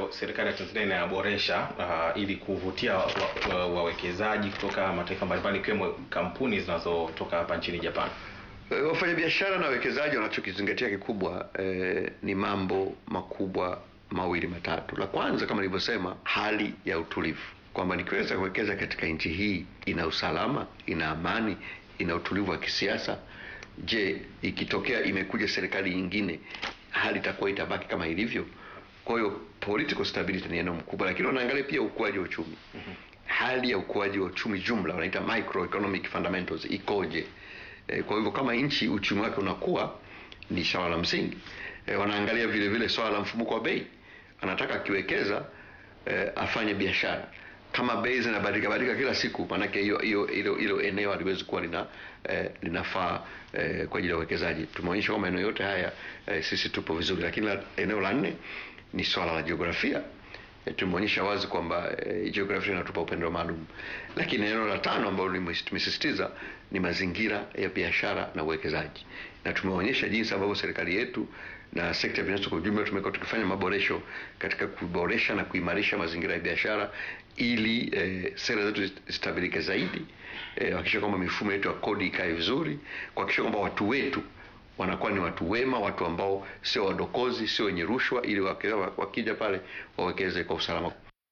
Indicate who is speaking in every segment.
Speaker 1: ambayo serikali ya Tanzania inayaboresha uh, ili kuvutia wawekezaji wa, wa kutoka mataifa mbalimbali ikiwemo kampuni zinazotoka hapa nchini Japan?
Speaker 2: Wafanyabiashara na wawekezaji wanachokizingatia kikubwa eh, ni mambo makubwa mawili matatu. La kwanza kama nilivyosema, hali ya utulivu, kwamba nikiweza kuwekeza katika nchi hii ina usalama, ina amani, ina utulivu wa kisiasa. Je, ikitokea imekuja serikali nyingine, hali itakuwa itabaki kama ilivyo? Kwa hiyo political stability ni eneo mkubwa, lakini wanaangalia pia ukuaji wa uchumi. mm -hmm. Hali ya ukuaji wa uchumi jumla wanaita microeconomic fundamentals ikoje? E, kwa hivyo kama nchi uchumi wake unakuwa ni swala la msingi. E, wanaangalia vile vile swala la mfumuko wa bei. Anataka akiwekeza e, afanye biashara. Kama bei zinabadilika badilika kila siku, maanake hiyo hiyo hilo hilo eneo haliwezi kuwa lina eh, linafaa eh, kwa ajili ya uwekezaji. Tumeonyesha kwamba eneo yote haya eh, sisi tupo vizuri, lakini la, eneo la nne ni swala la jiografia. E, tumeonyesha wazi kwamba e, jiografia inatupa upendo maalum, lakini eneo la tano ambalo tumesisitiza ni mazingira ya biashara na uwekezaji, na tumeonyesha jinsi ambavyo serikali yetu na sekta binafsi kwa ujumla tumekuwa tukifanya maboresho katika kuboresha na kuimarisha mazingira ya biashara ili e, sera zetu zitabilike zaidi, kuhakikisha e, kwamba mifumo yetu ya kodi ikae vizuri, kuhakikisha kwamba watu wetu wanakuwa ni watu wema, watu ambao sio wadokozi, sio wenye rushwa, ili wakija pale wawekeze kwa usalama.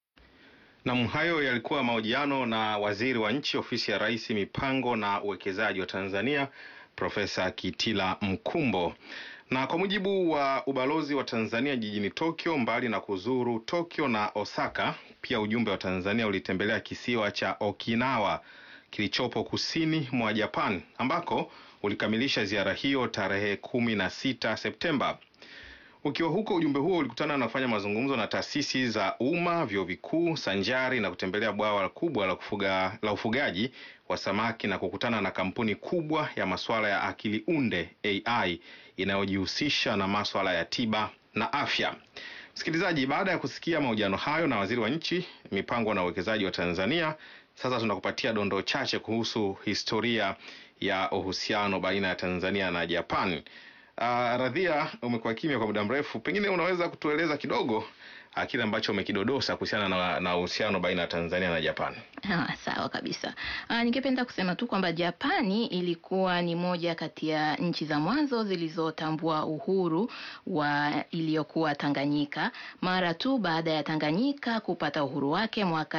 Speaker 1: Nam, hayo yalikuwa mahojiano na waziri wa nchi ofisi ya Rais, mipango na uwekezaji wa Tanzania, Profesa Kitila Mkumbo. Na kwa mujibu wa ubalozi wa Tanzania jijini Tokyo, mbali na kuzuru Tokyo na Osaka, pia ujumbe wa Tanzania ulitembelea kisiwa cha Okinawa kilichopo kusini mwa Japan ambako ulikamilisha ziara hiyo tarehe kumi na sita Septemba. Ukiwa huko, ujumbe huo ulikutana na kufanya mazungumzo na taasisi za umma, vyuo vikuu, sanjari na kutembelea bwawa kubwa la kufuga, la ufugaji wa samaki na kukutana na kampuni kubwa ya masuala ya akili unde AI inayojihusisha na masuala ya tiba na afya. Msikilizaji, baada ya kusikia mahojiano hayo na waziri wa nchi, mipango na uwekezaji wa Tanzania, sasa tunakupatia dondoo chache kuhusu historia ya uhusiano baina ya Tanzania na Japan. Uh, Radhia, umekuwa kimya kwa muda mrefu, pengine unaweza kutueleza kidogo uh, kile ambacho umekidodosa kuhusiana na uhusiano baina ya Tanzania na Japan?
Speaker 3: Ha, sawa kabisa. Uh, ningependa kusema tu kwamba Japani ilikuwa ni moja kati ya nchi za mwanzo zilizotambua uhuru wa iliyokuwa Tanganyika mara tu baada ya Tanganyika kupata uhuru wake mwaka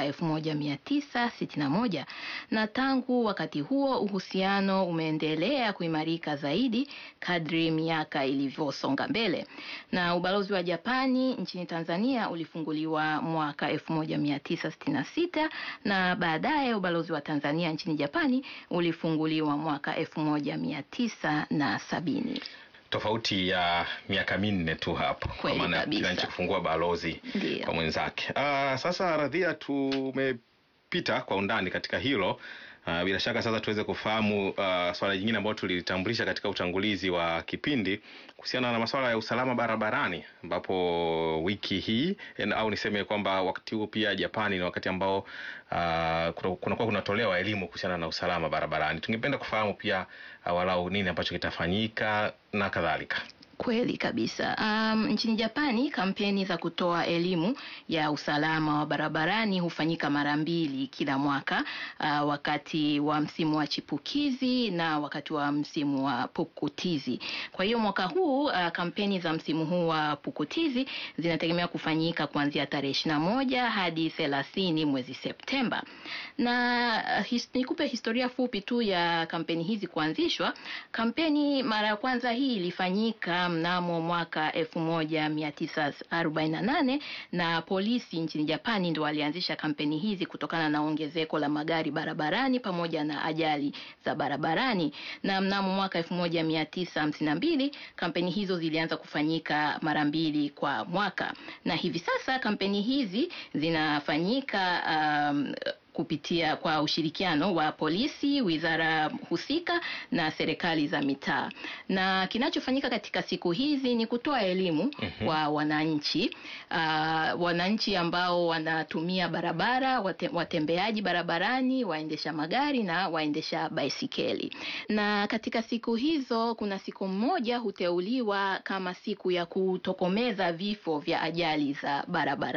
Speaker 3: 1961 na tangu wakati huo uhusiano umeendelea kuimarika zaidi kadri miaka ilivyosonga mbele, na ubalozi wa Japani nchini Tanzania ulifunguliwa mwaka 1966 na baadaye ubalozi wa Tanzania nchini Japani ulifunguliwa mwaka 1970.
Speaker 1: Tofauti ya miaka minne tu hapo, kwa maana kila nchi kufungua balozi Ndiyo. kwa mwenzake. Uh, sasa Radhia, tumepita kwa undani katika hilo. Uh, bila shaka sasa tuweze kufahamu uh, swala jingine ambalo tulitambulisha katika utangulizi wa kipindi kuhusiana na masuala ya usalama barabarani, ambapo wiki hii au niseme kwamba wakati huu pia Japani ni wakati ambao uh, kunakuwa kunatolewa elimu kuhusiana na usalama barabarani. Tungependa kufahamu pia uh, walau nini ambacho kitafanyika na kadhalika.
Speaker 3: Kweli kabisa. Um, nchini Japani kampeni za kutoa elimu ya usalama wa barabarani hufanyika mara mbili kila mwaka, uh, wakati wa msimu wa chipukizi na wakati wa msimu wa pukutizi. Kwa hiyo mwaka huu uh, kampeni za msimu huu wa pukutizi zinategemea kufanyika kuanzia tarehe ishirini na moja hadi thelathini mwezi Septemba. Na uh, his, nikupe historia fupi tu ya kampeni hizi kuanzishwa. Kampeni mara ya kwanza hii ilifanyika mnamo mwaka 1948 na polisi nchini Japani ndio walianzisha kampeni hizi kutokana na ongezeko la magari barabarani pamoja na ajali za barabarani. Na mnamo mwaka 1952 kampeni hizo zilianza kufanyika mara mbili kwa mwaka, na hivi sasa kampeni hizi zinafanyika um, kupitia kwa ushirikiano wa polisi, wizara husika na serikali za mitaa. Na kinachofanyika katika siku hizi ni kutoa elimu mm -hmm. kwa wananchi uh, wananchi ambao wanatumia barabara, wate, watembeaji barabarani, waendesha magari na waendesha baisikeli. Na katika siku hizo kuna siku moja huteuliwa kama siku ya kutokomeza vifo vya ajali za barabara.